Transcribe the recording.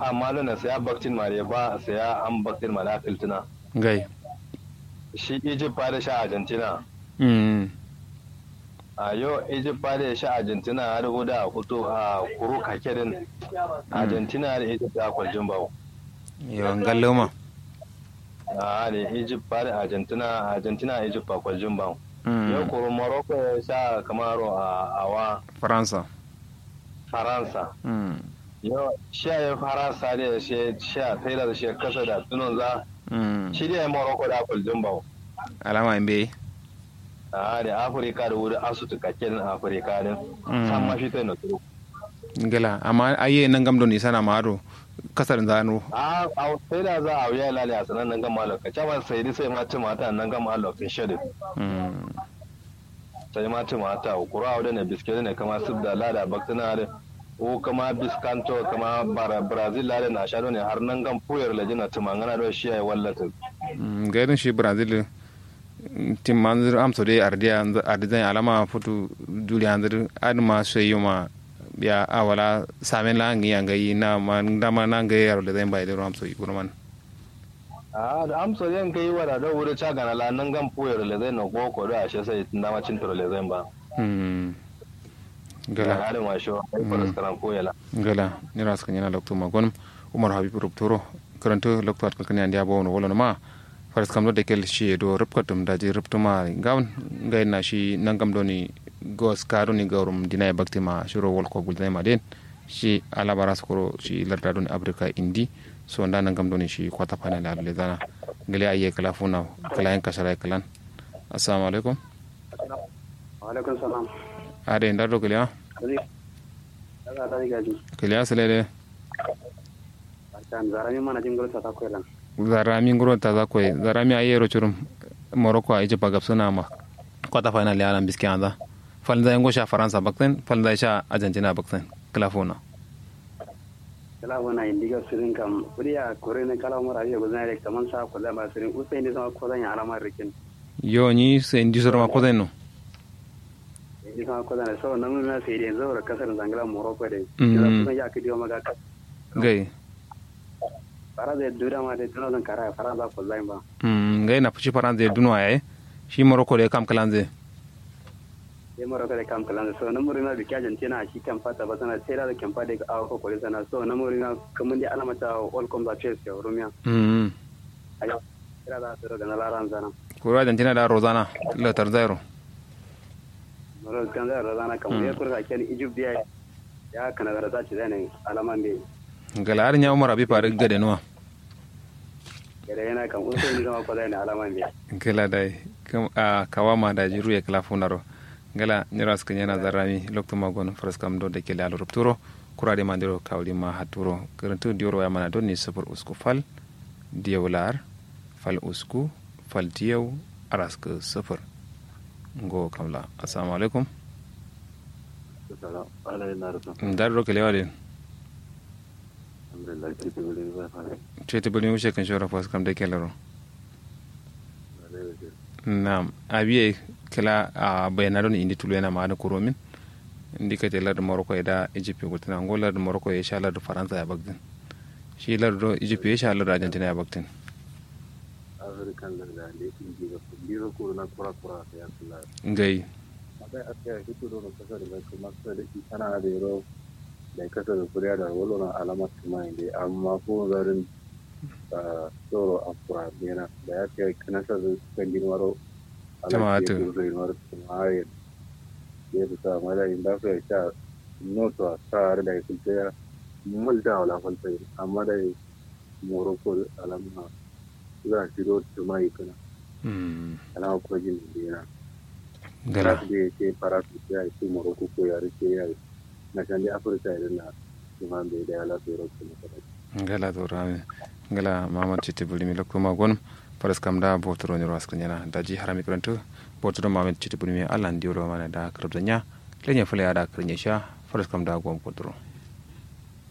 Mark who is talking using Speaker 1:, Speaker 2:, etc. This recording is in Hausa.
Speaker 1: amma da na saya baktin mare ba saya an baktin mare akiltina
Speaker 2: gai
Speaker 1: shi egypt ba da sha argentina
Speaker 2: mm
Speaker 1: a yau egypt ba da sha argentina har guda a kuto a kuru kakerin argentina da egypt a kwaljin bawo
Speaker 2: yawan galloma
Speaker 1: a da egypt ba da argentina argentina egypt a kwaljin bawo yau
Speaker 2: mm
Speaker 1: kuru morocco ya sha kamaro a awa
Speaker 2: faransa
Speaker 1: faransa
Speaker 2: mm
Speaker 1: yau sha ya faransa da ya she sha taylor da shi kasa da tunan za
Speaker 2: mm
Speaker 1: shi da ya morocco da kwaljin bawo
Speaker 2: alama in bai
Speaker 1: a da afirka da wuri asutu kakerin afirka din
Speaker 2: Mm.
Speaker 1: san mafi ta na turu
Speaker 2: gala amma aye nan gam don isana maro kasar zano
Speaker 1: a a sai da za a wuya lali a sanan nan gama lokaci amma sai dai sai ma ci mata nan gama lokacin shedin
Speaker 2: mm
Speaker 1: sai ma ci mata kura a wadda ne biskit ne kama sub da lada baktina da o kama biskanto kama bara brazil lada na sha ne har nan gan puyar lajina tumangana da shi ya wallata
Speaker 2: Mm, gairin shi brazil mm, tim manzir amso dai ardiya ardizan alama futu duli hanzir adma sai ma ya awala samen la ngi yanga yi na man dama na ngi yaro da zan bai da amso yi kurman
Speaker 1: a da amsa yan kai wada da wuri ca gana la nan gan puyar lajina na goko da ashe sai dama cin turo lajina ba
Speaker 2: mm
Speaker 1: ga
Speaker 2: gala
Speaker 1: halin washo ai faras karan koyala
Speaker 2: gala ni ras kan yana lokto magon umar habib ruptoro karanto lokto at kan yandia bo no wala ma faras kam do dekel shi do rupkatum da ji ruptuma gawn ngai na shi nangam do ni gos karo ni gawrum dinay baktima shiro wol ko gulday ma den shi alabara skoro shi larda don afrika indi so nda nangam do ni shi kwata panel al le dana ngale aye kala funa kala en kasara kalan assalamu alaikum
Speaker 3: alaikum salam
Speaker 2: ade ndar do kala
Speaker 3: kuri daga ta gaji
Speaker 2: kala salede
Speaker 3: kan zarami mana jin gursa ta koyla
Speaker 2: zarami nguro ta za koy zarami ayero churum morocco ay jaba gab suna ma kwata final ya alam biski anda falda yango sha faransa bakten falda sha argentina bakten kala fona
Speaker 3: kala wana indiga sirin kam kuri ya kore ne kala mara ya gozan re kaman sa ko da ba sirin usai ne sama ko zan ya alama rikin
Speaker 2: yo ni se indi sorma ko den no
Speaker 3: ni sama ko zan so nan na sai dai zo kasar zangala morocco dai
Speaker 2: Mm.
Speaker 3: kila kuma ya kidiyo maga ka
Speaker 2: gai
Speaker 3: fara da dura ma da tunan zan kara fara za ko zan ba
Speaker 2: mm gai na fushi faransa duno ay shi morocco de kam kalanze
Speaker 3: sai morocco da kam kalan so nan murina da kyajan tana shi kan fata ba sana sai da kan fata ga awo ko sana so nan murina kaman di alama ta all comes a chase ya rumia
Speaker 2: mm
Speaker 3: ayo kira da su daga na laran zana
Speaker 2: ko argentina da rozana la tarzero
Speaker 3: mara kan zai razana kan ya kurka ken egypt ya ya kana da zaci zane alaman da
Speaker 2: gala har nya umar abi fare gade no
Speaker 3: gare yana kan uso ni zama ko zane alaman da
Speaker 2: gala dai kam a kawama da jiru ya kala funaro gala niras kan yana zarami lokto magon faras kam do de kele alo rupturo kurade mandiro kawli ma haturo karantu dioro ya mana donni safar usku fal diyawlar fal usku fal diyaw araska safar ngo kamla assalamu alaikum dar ro kele wade chete buli mushe kan shora fas kam de kelero nam abiye kala a bayana don indi tulu yana ma'ana kuromin indi ka telar da morocco da egypt ko tana angola da morocco ya sha lar da faransa ya bagdin shi lar da egypt ya sha lar da argentina ya bagdin
Speaker 1: african da da ne su ji ga biro ko na kura kura da ya kula
Speaker 2: ngai
Speaker 1: abai aka yi fito da kasar da kuma kasar da ana da yaro da kasar da kuriya da walo na alamar kuma ne amma ko zarin tsoro a kura bena da ya kai kanasar da kan girmaro
Speaker 2: Tamatu.
Speaker 1: girmaro kuma ya ya ta mala inda ka sha noto a tsar da ya kuce ya mulda wala falta amma da morocco alamma za a shiro tuma yi kana
Speaker 2: Mm,
Speaker 1: ana ko jin bena
Speaker 2: gala
Speaker 1: da ya ce fara su ya ce morocco ko ya rike ya yi na kan da afirka idan na kuma bai da ya lafi rokko na kada
Speaker 2: gala to rami gala mamad chete buli mi lokko magon faras kam da botoro ni ras kanyana daji harami kranto botoro mamad chete buli mi alan diolo mana da krabzanya lenya fule ada krenya sha faras kam da gom botoro